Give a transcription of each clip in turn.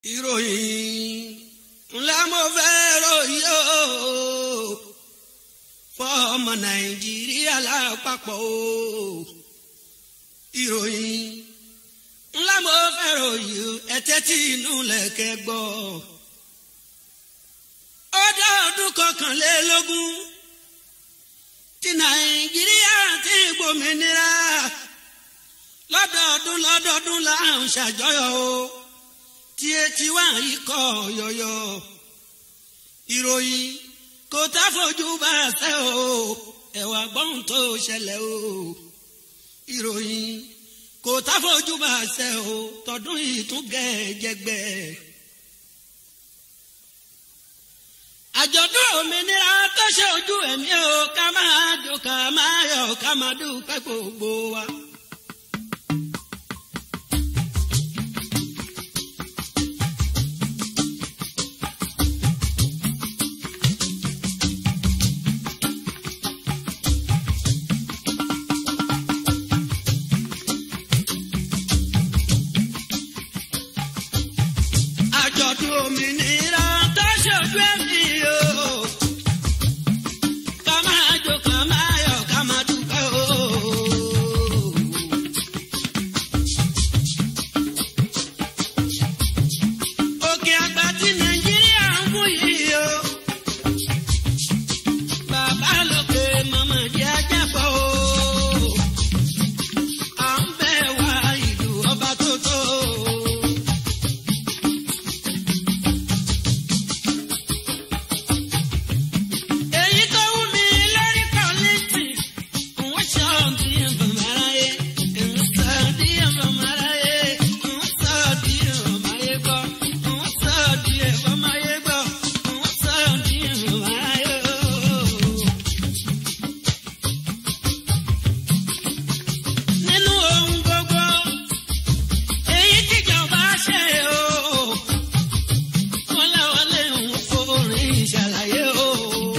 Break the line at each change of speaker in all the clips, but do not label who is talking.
ìròyìn ńlá mo fẹ́ ròyìn o fọmọ nàìjíríà lápapọ̀ o ìròyìn ńlá mo fẹ́ ròyìn ẹ̀tẹ́ tí inú lẹ̀kẹ́ gbọ́ ó dá ọdún kọkànlélógún tí nàìjíríà ti gbòmìnira lọ́dọọdún lọ́dọọdún là ń ṣàjọyọ̀ o tí etí wà yìí kọ́ yọ̀yọ̀ ìròyìn kò tá fojú bá a sẹ́ o ẹ̀wà gbọ́n tó ṣẹlẹ̀ o ìròyìn kò tá fojú bá a sẹ́ o tọdún yìí tún gẹ̀ẹ́jẹgbẹ́. àjọ̀dún òmìnira tó ṣe ojú ẹ̀mí o ká máa jó ká máa yọ̀ ká máa dúpẹ́ gbogbo wa. àjọ̀dún òmìnira tó ṣojú ẹ̀mí o. ká máa jó ká máa yọ̀ ká máa dúpẹ́ o. òkè àgbà tí nàìjíríà ń wú yìí o. bàbá lókè màmá jẹ́ ajábọ̀ o. à ń bẹ̀ wá ìlú ọba tó tó o. èyí tó wù mí lórí kọ́lẹ́tì ń sọ bí ẹ̀fọ̀máráyé ń sọ bí ẹ̀fọ̀máráyé ń sọ bí ẹ̀fọ̀máyé gbọ́ ń sọ bí ẹ̀fọ̀máyé gbọ́ ń sọ bí ẹ̀fọ̀máyé ooo. nínú ohun gbogbo èyí tíjọba ṣe ooo wọ́n láwọn lè ń forin ṣàlàyé ooo.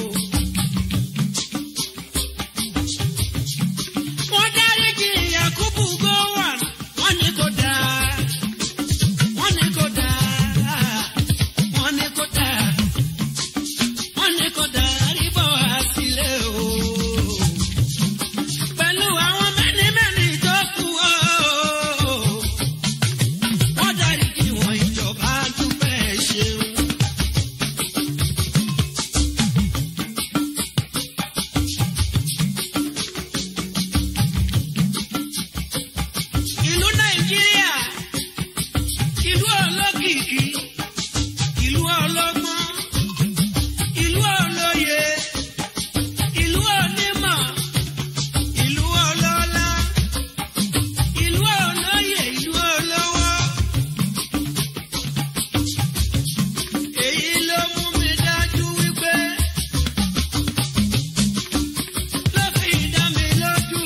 wọ́n dáríjì Yakubu Gowon wọ́n ní kò dáa wọ́n ní kò dáa wọ́n ní kò dáa wọ́n ní kò dáa ríbọ̀ àtìlẹ́ o. pẹ̀lú àwọn mẹ́ni-mẹ́ni tó kù o. wọ́n dáríjì wọ́n ìjọba dúpẹ́ ṣeun. ìlú nàìjíríà ìlú olókìkí ìlú ọlọ́gbọ́n ìlú olóye ìlú onímọ̀ ìlú ọlọ́lá ìlú olóye ìlú olówó. èyí ló mú mi dájú wípé ló fi dá mi lójú.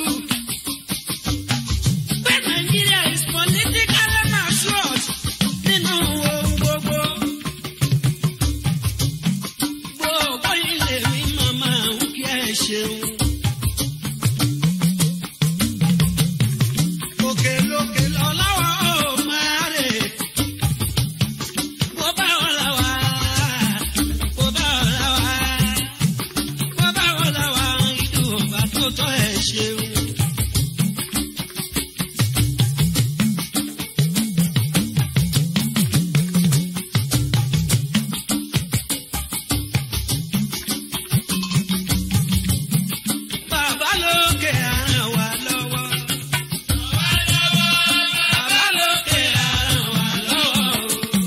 Pé Nàìjíríà is politically matured nínú ohun gbogbo. Gbogbo ilé mi màmá ń kí ẹ ṣeun. Òkè lókè lọ́láwọ̀ ó máa rè. Bó bá wọn là wá, bó bá wọn là wá, bó bá wọn là wá, ìdùn bá tó tọ́ ẹ ṣeun. Bàbá lókè ràn wá lọ́wọ́. Bàbá lókè ràn wá lọ́wọ́.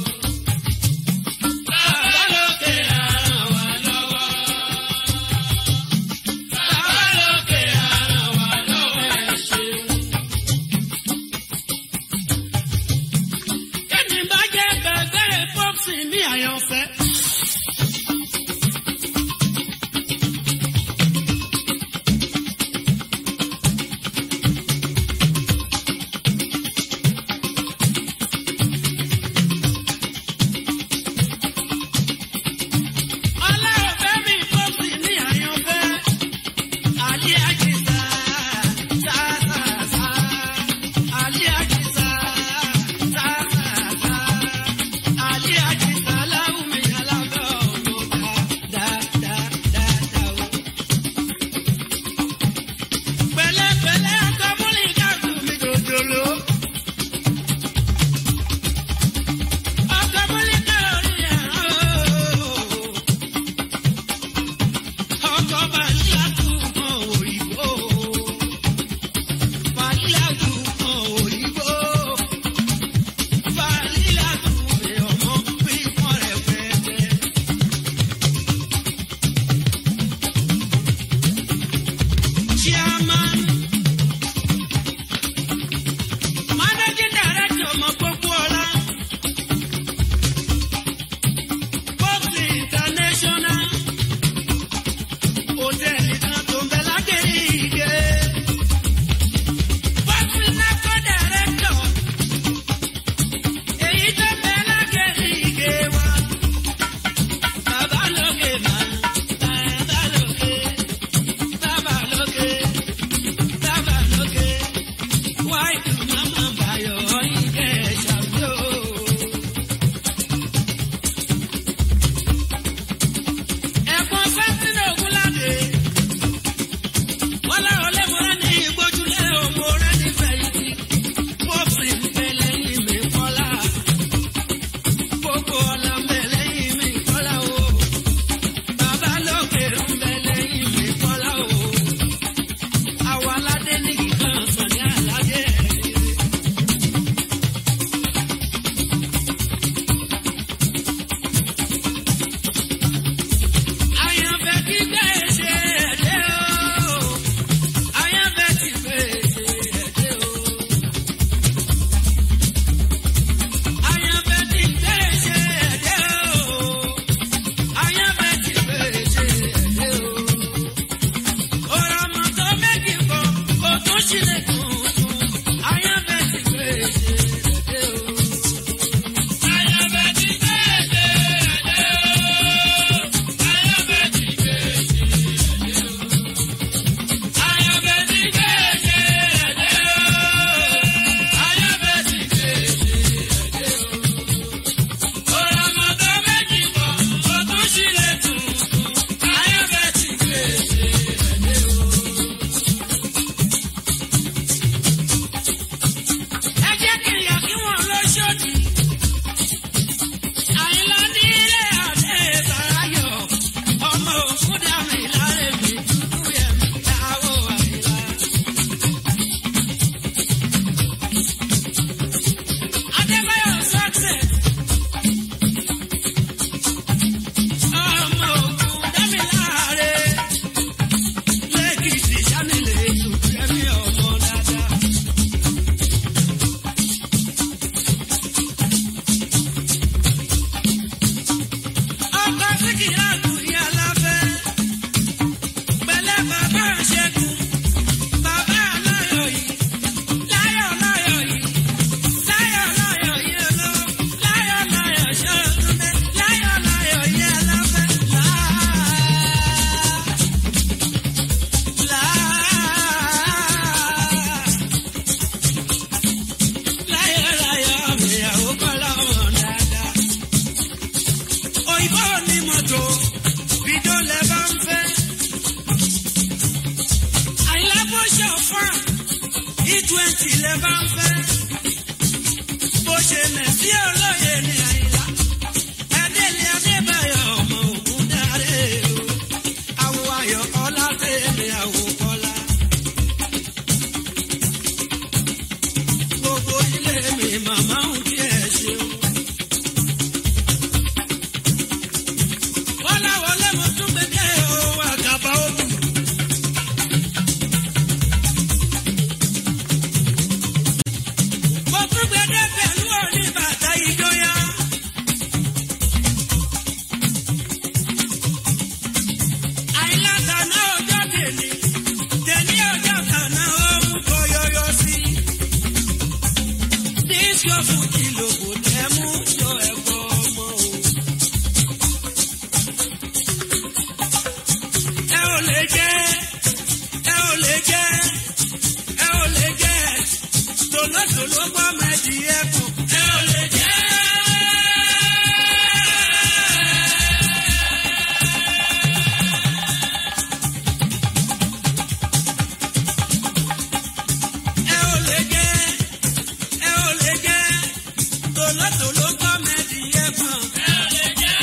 Bàbá lókè ràn wá lọ́wọ́. Bàbá lókè ràn wá lọ́wọ́ ẹ ṣeun. Kẹ́ni bá jẹ́ bẹ̀bẹ̀ pọ́psì ní àyànfẹ́. Ọlọ́ọ̀fẹ́ mi pọ́psì ní àyànfẹ́. Àlẹ́ àjẹsà, sáàsàsà. Àlẹ́ àjẹsà, sáàsàsà. twenty lè bá ń fẹ́. bó ṣe nà sí olóye ní àyílá. ẹdẹ́lẹ̀ adébáyọ̀ ọmọ ògùn dáre o. àwọ̀ ayọ̀ ọlá tẹ̀lé àwọ̀ kọ́lá. gbogbo ilé mi màmá ń kí ẹ ṣe o. wọ́lá wọlé mo tún gbẹdẹ o àgàbà òbí. mo tún gbẹdẹ pẹ̀lú òní bàtà ìjọya. àìláta náà ọjọ́ tèmi tèmi ọjọ́ kan náà ó mú kó yọyọ sí. Disco fújì lòkò tẹ́ mú yọ ẹ̀kọ́ ọmọ o. Ẹ ò lè jẹ́, ẹ ò lè jẹ́, ẹ ò lè jẹ́, tòlótòló gbọ́ mẹ́jì ẹ̀kọ́. Ẹ ò lè jẹ́. Ẹ ò lè jẹ́, ẹ ò lè jẹ́, tòlótòló gbọ́ mẹ́jì ẹ̀kọ́. Ẹ ò lè jẹ́.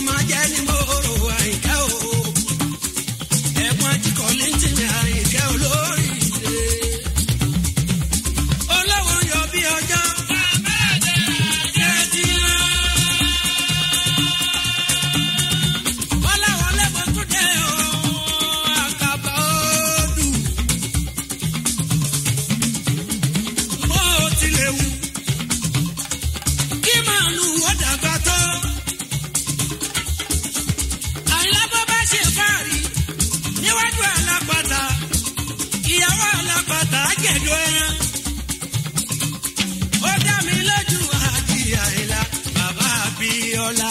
máa jẹ́ ní mòrò àyíká o. ẹ̀gbọ́n ajíkọ̀ létí ní àyíká olórí ilé. olówó yọ bí ọjọ́. Ẹtí rán. Ọláwọlé mo tún dé o, àkàbà odù. Bó tilẹ̀ wù, kí màálù ó dàgbà tó. Àyìnlá bó bá ṣe fáàrí níwájú alápàtà, ìyàwó alápàtà á jẹ̀dọ̀ ẹran. Ó dá mi lójú àti àyìnlá, bàbá Abíọ́lá.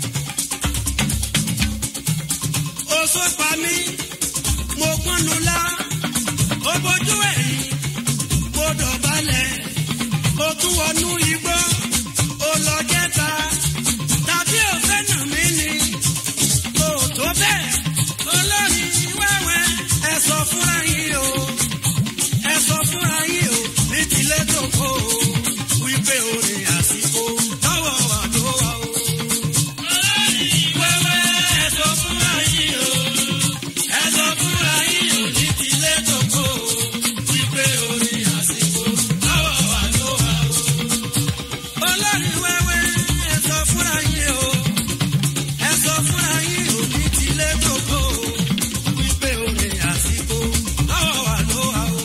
Oṣó pa mí, mo gbọ́nu lá, ó bójú ẹ̀yìn, mo dọ̀bálẹ̀, ó tún wọnú igbó, ó lọ jẹ́ta, tàbí òfẹ́ nà mí ni, ó tó bẹ́ẹ̀, olórin wẹ́wẹ́, ẹ sọ fúnra yín o, ẹ sọ fúnra yín o, ní tilé tó kó o, wípé orin àsìkò lọ́wọ́ wà ló wà o. Wẹ́wẹ́, ẹ sọ fúnra yín o, ẹ sọ fúnra yín o, ní tilé tó kó o, wípé orin àsìkò lọ́wọ́ wà ló wà o. Olórin wẹ́wẹ́, ẹ sọ fúnra yín o, ẹ sọ fúnra yín o, ní tilé tó kó o, wípé orin àsìkò lọ́wọ́ wà ló wà o.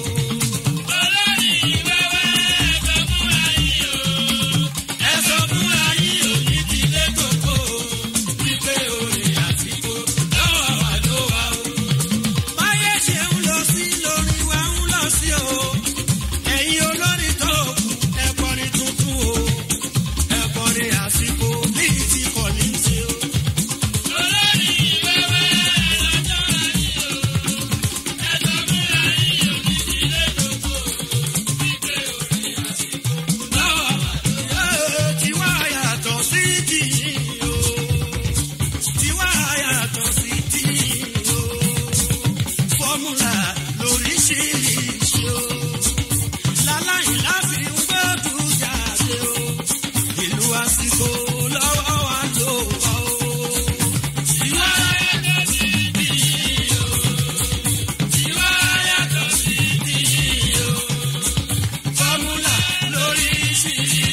Ẹ sọ fúnra yín o, ní tilé tó kó o, wípé orin àsìkò lọ́wọ́ wà ló wà o. Báyé ṣe ń lọ sí lórí wa ń lọ sí o. Ẹ̀yin olórin tó kù, ẹ kọrin tuntun o. Ẹ kọrin àsìkò bíi ti kọ̀lí sí o. Tiwa yàtọ̀ sí tìyín o. Tiwa yàtọ̀ sí tìyín o. Fọ́múlà lóríṣiríṣi o. Láláì láfi ń gbọ́dọ̀ jáde o. Ìlú àsìkò lọ́wọ́ wa ló wà o. Tiwa yàtọ̀ sí tìyín o. Tiwa yàtọ̀ sí tìyín o. Fọ́múlà lóríṣiríṣi.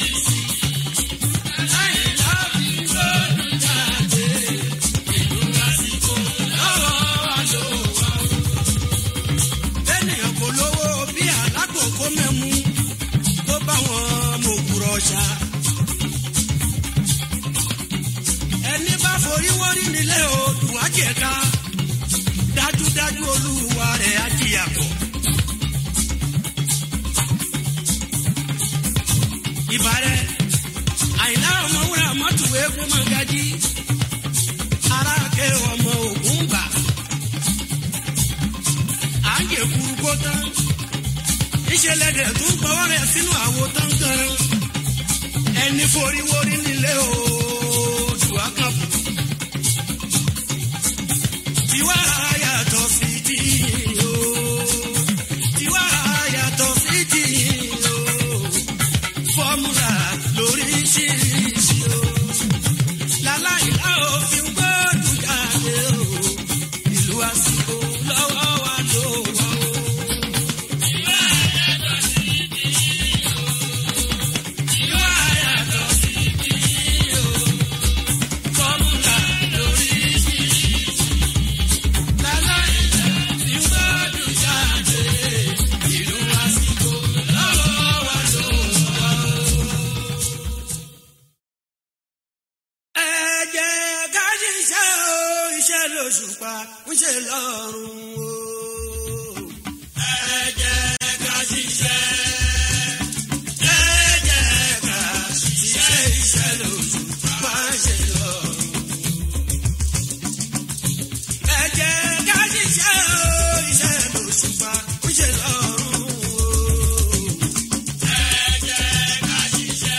Láláì láfi ń gbọ́dọ̀ jáde. Ìlú àsìkò lọ́wọ́ wa ló wà o ènìyàn kò lówó bí alákòókò mẹ́mú tó bá wọn mọ̀ òkúrọ̀ ṣá. ẹni bá forí wọ́rí nílé odò àjẹká dájúdájú olúwa rẹ̀ á jìyà pọ̀. ìbàrẹ̀ àìlá ọmọ wúrà mọ́tò eégún mọ́gájí aráàké ọmọ ògún gbà à ń jẹ kúrúkó tán ìṣẹ̀lẹ̀ dẹ̀ tún gbọ́wọ́ rẹ̀ sínú àwo tán gan ẹni foríwórí nílé oòdù àkàbù tiwa yàtọ̀ sí ti o tiwa yàtọ̀ sí ti o fọ́múlà lóríṣiríṣi o láláì láòfin gbọ́dọ̀ jáde o ìlú àsìkò lọ́wọ́ wa ló wà o. Ìwà yàtọ̀ sí ti o, fọ́múlà lóríṣiríṣi. Láláì láòfin gbọ́dọ̀ jáde ìlú àsìkò lọ́wọ́ wa ló wà o. Ẹ jẹ́ ká ṣiṣẹ́ o, iṣẹ́ lóṣùpá ń ṣe lọ́rùn o. Ẹ jẹ́ ká ṣiṣẹ́. Ẹ jẹ́ ká ṣiṣẹ́, iṣẹ́ lóṣùpá ń ṣe lọ́rùn. Ẹ jẹ́ ká ṣiṣẹ́ o, iṣẹ́ lóṣùpá ń ṣe lọ́rùn o. Ẹ jẹ́ ká ṣiṣẹ́.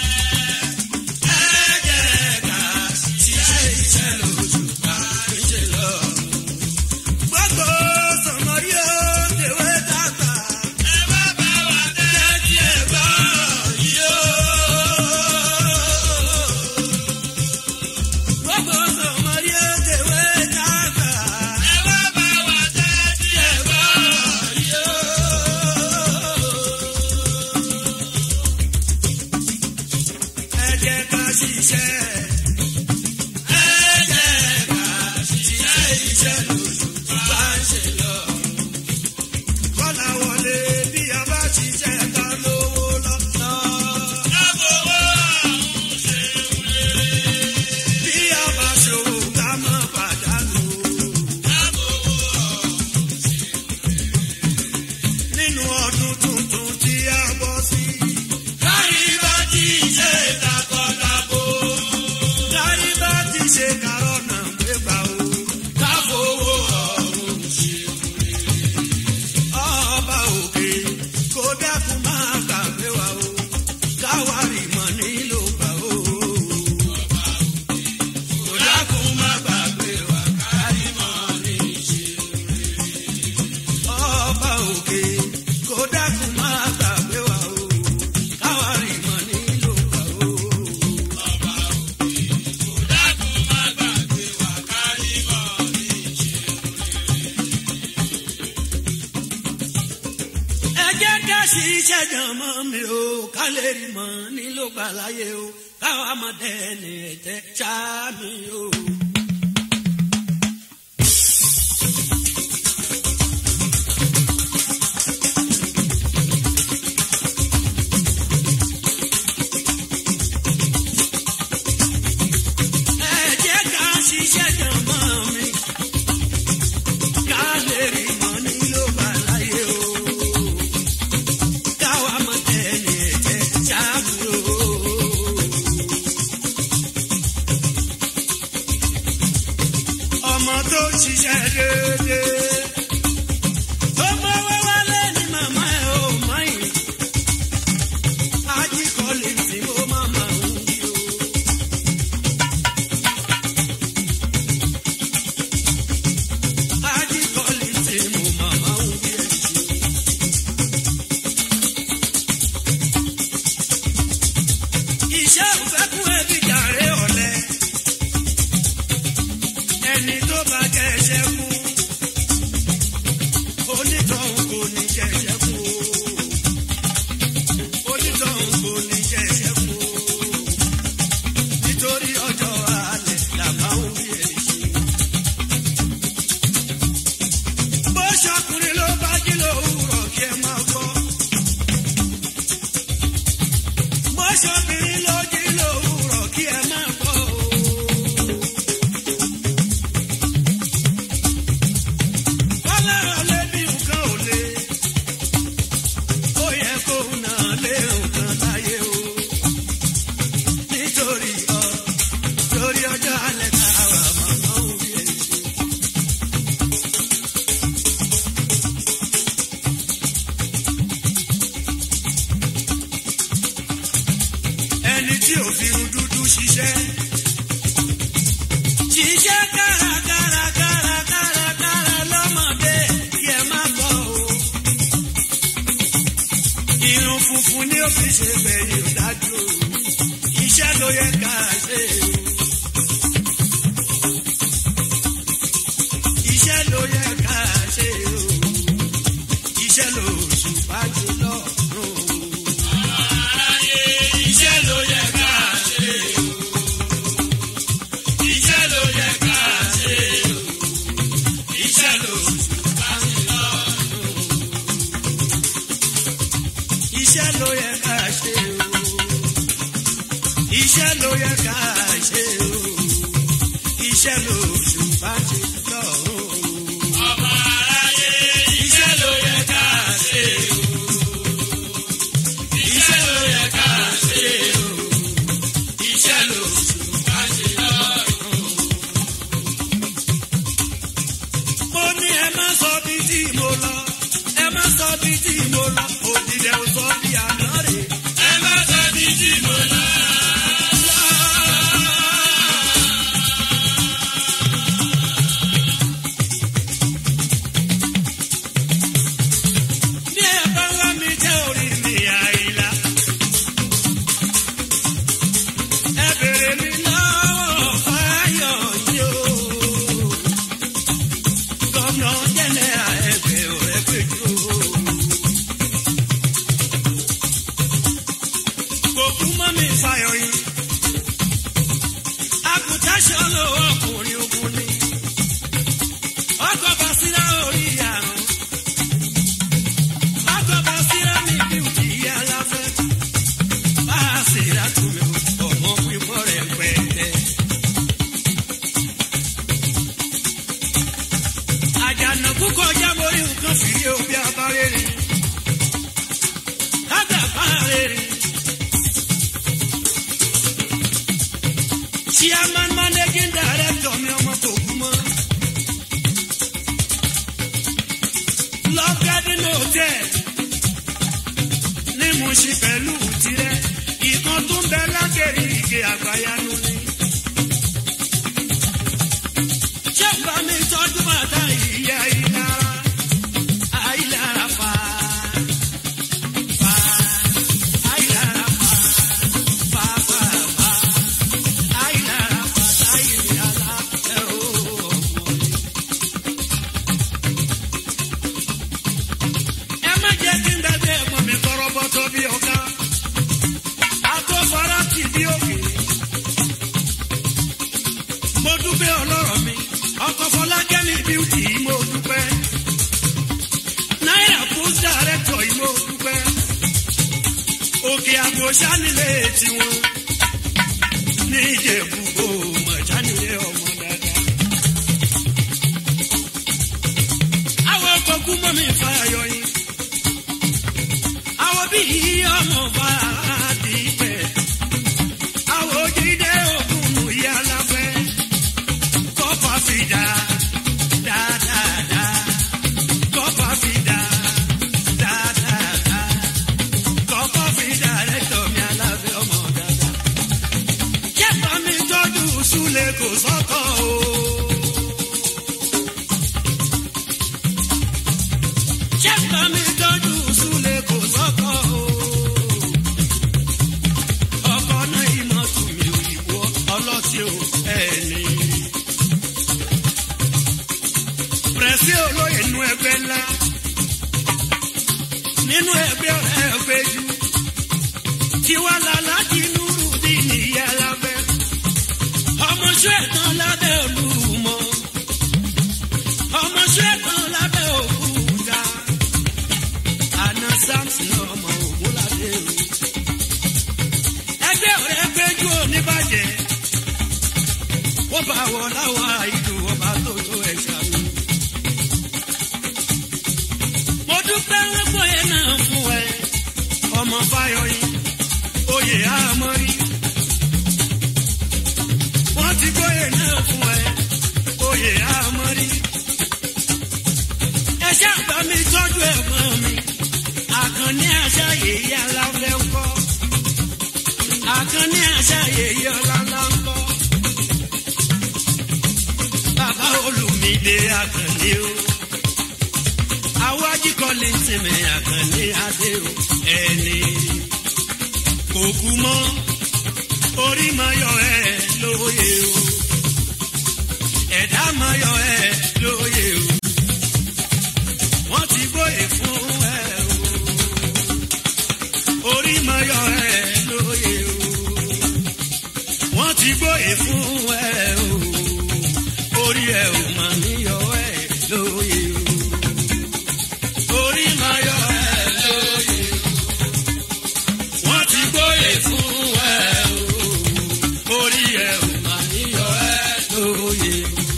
Ẹ jẹ́ ká ṣiṣẹ́, iṣẹ́ lóṣùpá ń ṣe lọ́rùn. Gbogbo ṣe kárọ̀ náà gbégbá o. káfowó ọ̀run ṣe ọba òkè kó dákun máa gbàgbé wa o. káwárì mọ̀ nílò gbà o. kó dákun máa gbàgbé wa kárí mọ̀ ní ṣe ọba òkè kó dákun máa gbàgbé wa o. káwárì mọ̀ nílò gbà o. ẹ jẹ́ ká ṣiṣẹ́ jọmọ́ mi o ká lè rí mọ́ nílò gbà láyé o káwa mọ̀ dẹ́ni ẹ̀jẹ̀ ṣáá mi o. ẹ jẹ́ ká ṣiṣẹ́ jọmọ́ mi ká lè rí mọ́ nílò gbà láyé o káwa mọ̀ dẹ́ni ẹ̀jẹ̀ ṣáá mi o. ọmọ tó ṣiṣẹ́ déédéé. tó mọ́wọ́ wálé ní màmá ẹ̀ ò mọ̀yìn. ajíkọ̀lì tí ó màmá ń bí o. ajíkọ̀lì tí mo màmá ń bí ẹ̀ sí. iṣẹ́ òfẹ́ kún ẹbí jàre ọ̀lẹ ẹni tó bá jẹ́ṣẹ́ kú onítọ̀hún kò ní jẹ́ṣẹ́ kú onítọ̀hún kò ní jẹ́ṣẹ́ kú nítorí ọjọ́ alẹ́ làbá ń rí èsì. bó ṣọkùnrin ló bá jí lówùrọ̀ kí ẹ máa gbọ́. bó ṣọkùnrin ló jí lówùrọ̀ kí ẹ máa gbọ́. Kọ́lá ọ̀lẹ́ bí nǹkan ò le. Ó yẹ kó náà lé nǹkan láyé o. Nítorí ọ, torí ọjọ́ alẹ́ tá a wà màmá òbí ẹ̀ ṣe. Ẹni tí ò fi irun dúdú ṣiṣẹ́. Ṣiṣẹ́ kárakára kárakára kára lọ́mọdé kí ẹ má bọ̀ o. Irun funfun ni ó fi ṣe bẹ̀yìn dájú o. Iṣẹ́ ló yẹ ká ṣe o. Iṣẹ́ ló yẹ ká ṣe o. Iṣẹ́ ló ṣùpá jùlọ o. Iṣẹ́ ló yẹ ká ṣe o. Iṣẹ́ ló yẹ ká ṣe o. Iṣẹ́ ló ṣùpá jùlọ o. Iṣẹ́ ló yẹ ká ṣe o. Iṣẹ́ ló yẹ ká ṣe o. Iṣẹ́ ló ṣùpá jùlọ o. Ọmọ aráyé iṣẹ́ ló yẹ ká ṣe o. Iṣẹ́ ló yẹ ká ṣe o. Iṣẹ́ ló ṣùpá jùlọ o. Mo ní ẹ má sọ bí tí mo lọ, ẹ má sọ bí tí mo lọ, òdìdẹ ò sọ bí àná rè. Ẹ má sọ bí tí mo lọ. Bí ẹ bá wá mi jẹ́ orí mi àìlá. Ẹ bèrè mi lọ́wọ́ fáyọ̀ yìí o. Gọ́nà jẹ́nẹ́ra ẹgbẹ́ ọ̀rẹ́ péjú o. Kò kú mọ́ mi fáyọ̀ yìí. Àkùtà ṣọlọ ọkùnrin ogun ni. Ọkọ̀ bá síra orí àrùn. Ọkọ̀ bá síra mi bí òkè aláfẹ́. Bá a síra tún mi o, ọmọ pípọ̀ rẹ̀ pẹ̀tẹ́. Àjànàkú kọjá mórí nǹkan fìrí òbí abárẹ́rẹ́. Kájà bárẹ́rẹ́. chairman managing director mi ọmọ tó kú mọ́. love garden hotel ní mo ṣe pẹ̀lú tirẹ̀ ìkan tó ń bẹ lágẹ̀rẹ̀ ìgè àgbáyanu ni. ṣé bá mi tọ́jú bàtà ìyá ìlara àìlára fa fa àìlára fa fa fa fa àìlára fa àìlára ẹ o ọmọ mi. ẹ má jẹ́ kí n dàgbé ẹ̀gbọ́n mi tọrọ bọ́tọ̀ bí ọ̀gá akọ́fara ti bí òkè. mo dúpẹ́ ọlọ́rọ̀ mi ọkọ̀ fọlákẹ́mi bíútì mo dúpẹ́ náírà post director yìí mo dúpẹ́ òkè àgbo sanilé tiwọn ní ìjẹ̀bú o mọ̀ sanilé ọmọ dáadáa. àwọn ọkọ̀ kú mọ́ mi fa ayọ̀ yìí àwọn bí ọmọ bá di pẹ́ àwọn òjìdé òkun ìyá láfẹ́ kọ́pà fìdá dáadáa kọ́pà fìdá dáadáa kọ́pà fìdá rẹ̀tọ̀ mi aláfẹ́ ọmọ dáadáa. kẹ́pà mi tọ́jú súlẹ̀ kò sọ́kọ̀ o. kẹ́pà mi tọ́jú súlẹ̀ kò sọ́kọ̀ o. ọkọ̀ náà ìmọ̀ tù mí òyìnbó ọlọ́tí o ẹni. pẹ̀sí olóyè nínú ẹgbẹ́ ńlá nínú ẹgbẹ́ ọ̀rẹ́ ẹgbẹ́ jù tiwa lálá kí núrù bí nìyá lábẹ́ ọmọṣẹ́ ẹ̀tàn lábẹ́ olúmọ ọmọṣẹ́ ẹ̀tàn lábẹ́ òkúta àná samson ọmọ ògúnládé o ẹgbẹ́ ọ̀rẹ́ ẹgbẹ́ jù oníbàjẹ́ wọ́n bá wọ láwọn àìdùn ọba tó tó ẹ̀ka mi. mo dúpẹ́ wọ́n gbóyè náà fún ẹ ọmọ fáyọyìn oyè àmọ́rí. wọ́n ti gbóyè náà fún ẹ oyè àmọ́rí. ẹ ṣàgbá mi tọ́jú ẹ̀gbọ́n mi àkànní àṣà yèyí aláfẹ́ ń kọ́ àkànní àṣà yèyí ọlọ́lá ń kọ́ bàbá olùmídé àkànní o àwọn ajíkọ́lé ń sinmi àkànní adé o ẹni kò kú mọ́ orí máa yọ ẹ lóye o ẹ̀dá máa yọ ẹ lóye o wọ́n ti gbóyè fún ẹ o orí máa yọ ẹ lóye o wọ́n ti gbóyè fún ẹ o orí ẹ ò máa ní yọ ẹ lóye o orí máa yọ ẹ lóye o wọ́n ti gbóyè fún ẹ o orí ẹ ò máa ní yọ ẹ lóye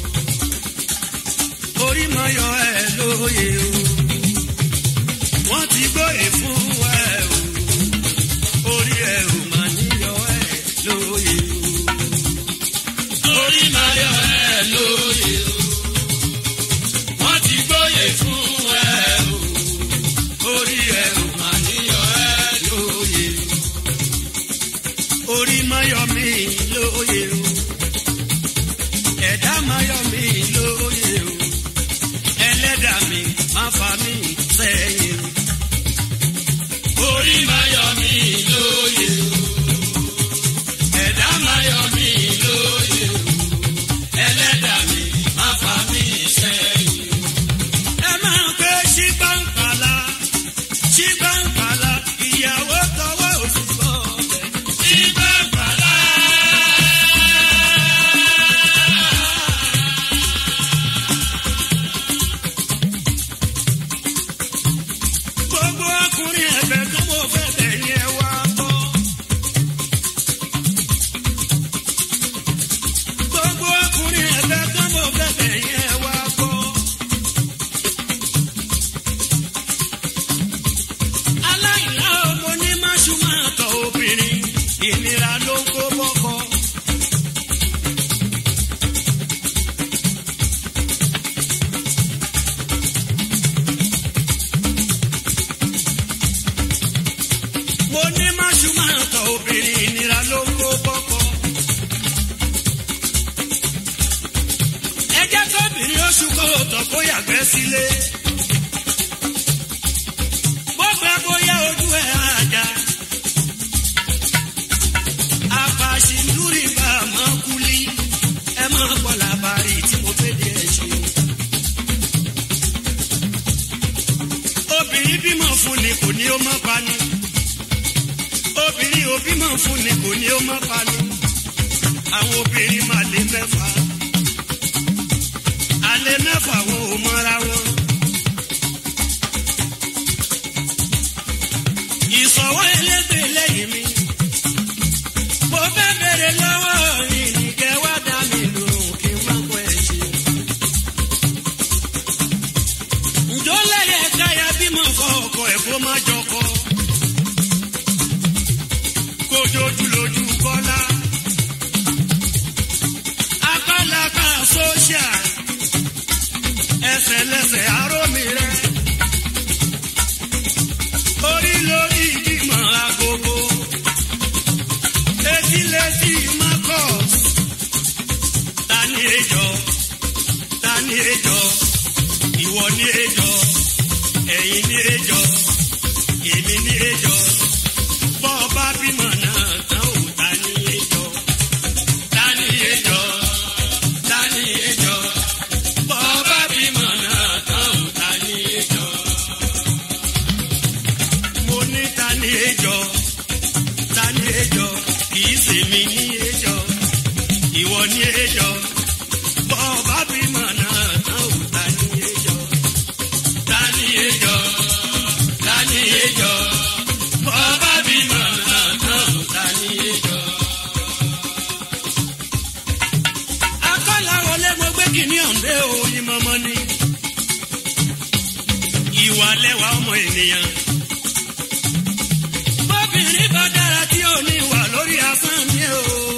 o orí máa yọ ẹ lóye o wọ́n ti gbóyè fún ẹ o orí ẹ ò máa ní yọ ẹ lóye o orí máa yọ ẹ lóye o wọ́n ti gbóyè fún ẹ o orí ẹ ò máa ní yọ ẹ lóye o orí máa yọ mí lóye o ẹ̀dá máa yọ mí lóye o ẹlẹ́dàá mi máa fà mí sẹ́yìn o orí máa yọ mí lóye o ẹ̀dá máa yọ mí lóye o ẹlẹ́dàá mi máa fà mí sẹ́yìn o. ẹ máa ń pè ṣígbàǹkàlà ṣígbàǹkàlà ìyàwó tọwọ́ òṣùpọ̀ ọ̀bẹ ṣígbàǹkàlà. gbogbo ọkùnrin ẹ̀fẹ̀ tó mo fẹ́ bẹ̀ yẹn wá. onímọ̀ṣúmọ̀tọ̀ obìnrin ìnira ló ń kó kọ́kọ́. ẹ jẹ́ kóbìnrin oṣù kóòtọ̀ kó yàgbẹ́ sílé. gbogbo bóyá ojú ẹ̀ àjà. àfàṣìndúrì bá a máa kúlí. ẹ máa kọ́ làbárí tí mo fẹ́ di ẹ̀ ṣe. obìnrin bímọ fún ni kò ní ó má pani obìnrin ò bímọ fún ni kò ní ó má pani àwọn obìnrin máa lé mẹ́fà alẹ́ mẹ́fà wọn ò mọ́ra wọn. ìsọ̀wọ́ elégbè lẹ́yìn mi mo fẹ́ bèrè lọ́wọ́ ìnìkẹ́ wá dá mi lòun kí n má kọ́ ẹ̀ ṣe. ǹjọ́ lẹ́yẹ káyà bímọ fọ ọkọ ẹ̀ kó má jọkọ. kójójú lójú kọ́lá. akọ́lápá sóṣà ẹsẹ̀ lẹ́sẹ̀ arómi rẹ̀. orí lórí ìgbìmọ̀ agogo. etí létí marcus. tani ejò tani ejò ìwọ ní ejò ẹ̀yin ní ejò èmi ní ejò bọ́ọ̀bá bímọ náà tán ò ta ní ejò ta ní ejò ta ní ejò bọ́ọ̀bá bímọ náà tán ò ta ní ejò mo ní ta ní ejò ta ní ejò kìí ṣèmi ní ejò ìwọ ní ejò bọ́ọ̀bá bímọ náà tán ò ta ní ejò tani ejò tani ejò bọ́ọ̀bá bímọ náà tán ò tani ejò. akọ́làwọlé mo gbé kìíní ọ̀ǹdẹ́ òyìn mọ́mọ́ ni ìwà lẹ́wà ọmọ ènìyàn. bóbìnrin bá dára tí ò ní wà lórí asán mi o.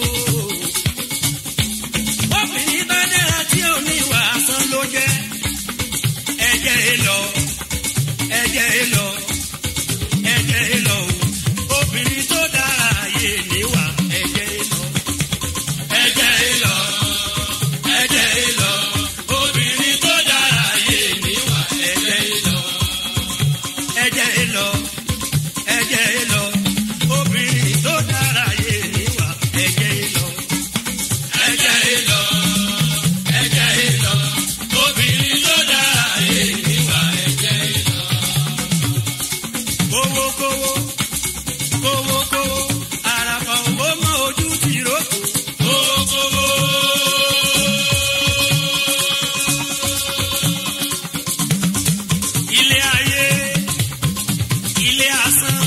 bóbìnrin bá dára tí ò ní wà asán ló jẹ́ ẹ̀jẹ̀ èlò ẹ̀jẹ̀ èlò ẹ̀jẹ̀ èlò obìnrin tó dára yé níwà ẹ̀jẹ̀ èlò ẹ̀jẹ̀ èlò ẹ̀jẹ̀ èlò obìnrin tó dára yé níwà ẹ̀jẹ̀ èlò ẹ̀jẹ̀ èlò ẹ̀jẹ̀ èlò obìnrin tó dára yé níwà ẹ̀jẹ̀ èlò ẹ̀jẹ̀ èlò ẹ̀jẹ̀ èlò obìnrin tó dára yé níwà ẹ̀jẹ̀ èlò. kówó kówó kówó kówó àràfà òwò mọ ojú ti rókò. kówó kówó. ilé ayé ilé asán.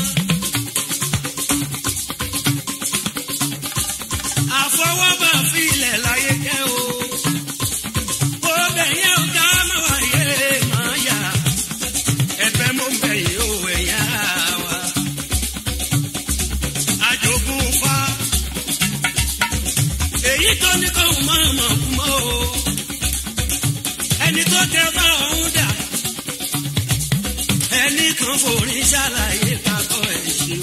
àfọwọ́bà filẹ̀ láyé jẹ́ o. ó bẹ̀yẹ̀ ọ̀gá máa wáyé máa yá. ẹ̀fẹ̀ mo bẹ̀yẹ̀ o ẹ̀yà wa. àjogún fa. èyí tó ní kó máa mọ̀ kú mọ́ o. ẹni tó tẹ bá ọ̀hún dà. ẹnì kan forí ṣàlàyé kakọ ẹ̀ ṣeun.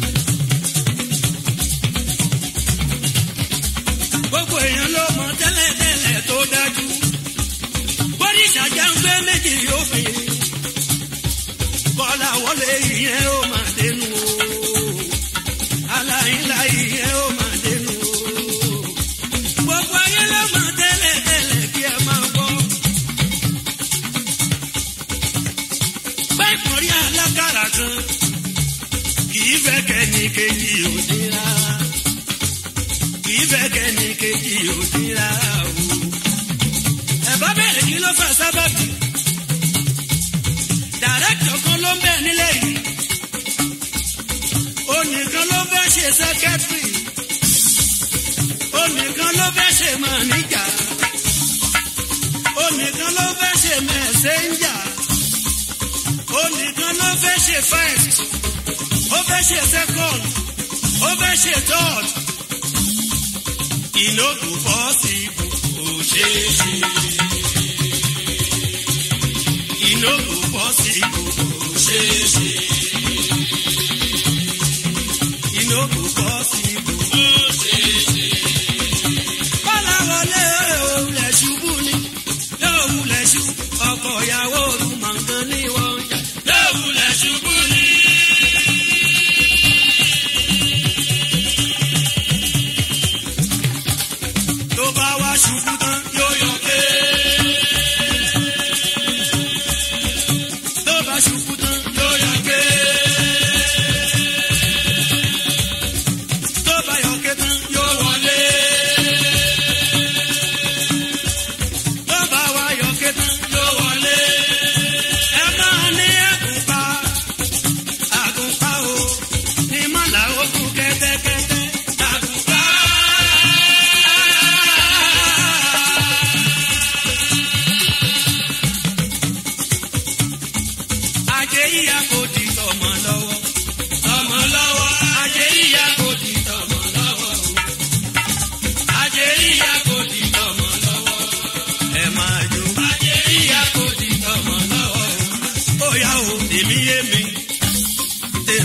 gbogbo èèyàn ló mọ tẹ́lẹ̀tẹ́lẹ̀ tó dájú. bóríṣà já ń gbé méjì yóò fi. bọ́lá wọlé ìyẹn ó máa dénú o. aláìlá ìyẹn ó máa dénú o. gbogbo ayé ló mọ tẹ́lẹ̀tẹ́lẹ̀ kí ẹ máa gbọ́. bẹ́ẹ̀ kọrí alákàrà kan kì í fẹ́ kẹ́ni kejì ò ní rárá kì í fẹ́ kẹ́ni kejì ò ní rárá o. ẹ̀bá bẹ̀rẹ̀ kí ló fà sábàbí. dàrẹ́kítọ̀ kan ló ń bẹ̀ nílẹ̀ yìí. onìkan ló fẹ́ ṣe sẹ́kẹ́tìrì. onìkan ló fẹ́ ṣe màníjà. onìkan ló fẹ́ ṣe mẹ̀sẹ́ńjà. onìkan ló fẹ́ ṣe first. ó fẹ́ ṣe second. ó fẹ́ ṣe third iná kò bọ́ sí kò ṣeé ṣe. iná kò bọ́ sí kò ṣeé ṣe.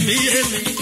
mi yé mi.